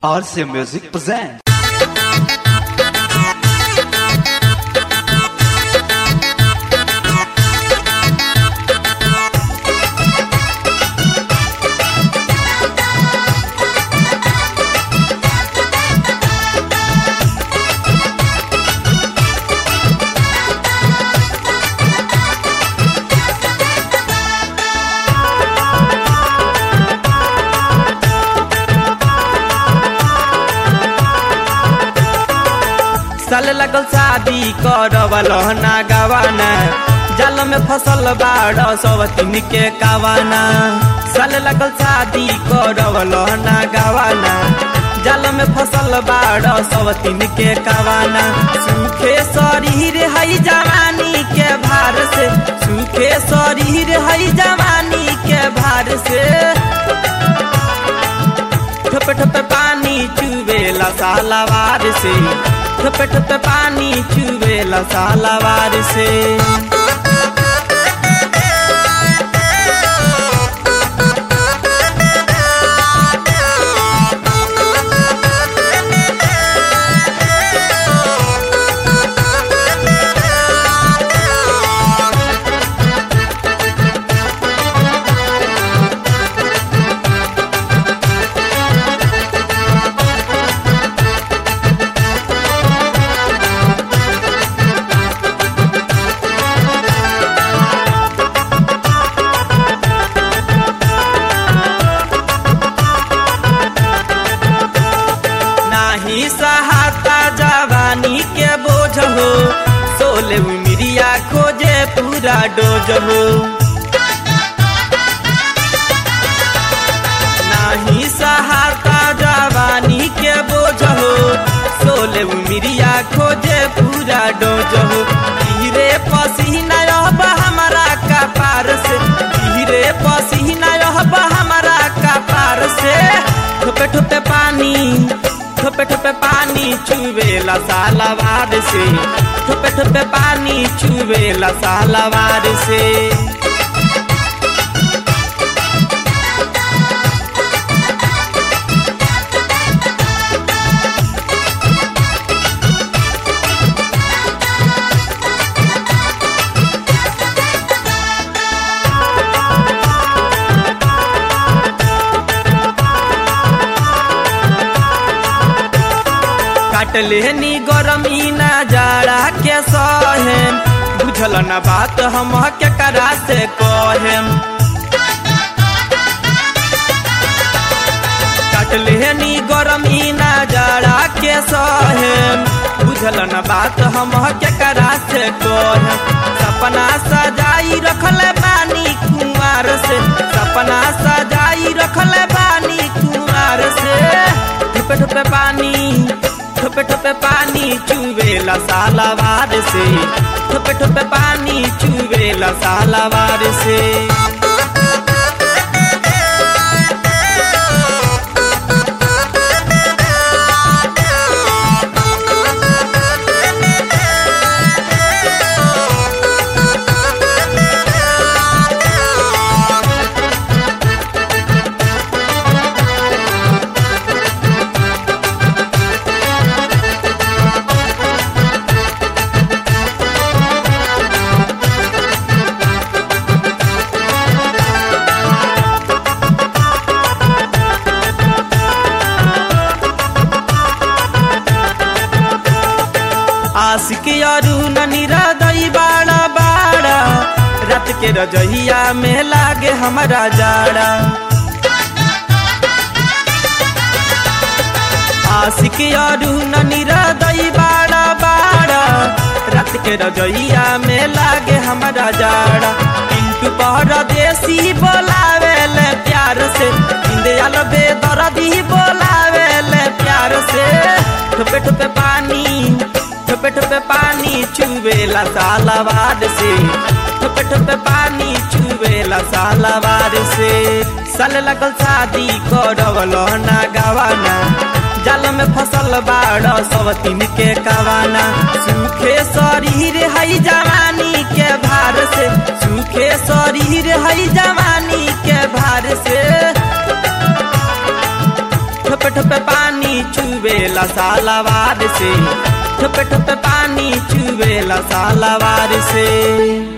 RC Music presents. साल लगल शादी करवल ना गवाना जाल में फसल बाड़ सवतीन के कावाना साल लगल शादी करवल ना गवाना जाल में फसल बाड़ सवतीन के कावाना सूखे शरीर हई जवानी के भार से सूखे शरीर हई जवानी के भार से ठप ठप पानी चुवेला सालावार से ठप ठप पानी चुवेला सालावार से नाही सहाता जवानी के बोझ हो सोले उमिरिया खोजे पूरा डोज हो नाही सहाता जवानी के बोझ हो सोले उमिरिया खोजे पूरा डोज हो धीरे पसीना अब हमारा कपार से धीरे पसीना अब हमारा कपार से ठोपे ठोपे पानी ठोपे ठोपे पानी चुवेला सालावार से ठोपे ठोपे पानी चुवेला सालावार से काटले नी गरमी ना जाड़ा के सहेम बुझल न बात हम के करा से कहेम काटले नी गरमी ना जाड़ा के सहेम बुझल न बात हम के करा से कहेम सपना सजाई रखले बानी कुमार से सपना सजाई रखले बानी कुमार से ठुपे ठुपे पानी ठोपे ठोपे पानी चुवेला सालावार से ठोपे ठोपे पानी चुवेला सालावार से आशिक अरु ननीरा दई बाड़ा बाड़ा रात के रजहिया में लागे हमारा जाड़ा आशिक अरु ननीरा दई बाड़ा बाड़ा रात के रजहिया में लागे हमारा जाड़ा पिंटू परदेसी बोलावे ले प्यार से इंदियल बेदर्दी बोलावे ले प्यार से ठोपे ठोपे पानी ठोपे ठोपे पानी चुवेला सालावार से ठोपे ठोपे पानी चुवेला सालावार से साल लगल शादी करवल ना गवाना जाल में फसल बाड़ सवतीन के कवाना सूखे शरीर हई जवानी के भार से सूखे शरीर हई जवानी के भार से ठोपे ठोपे पानी चुवेला सालावार से ठोपे ठोपे पानी चुवेला सालावार से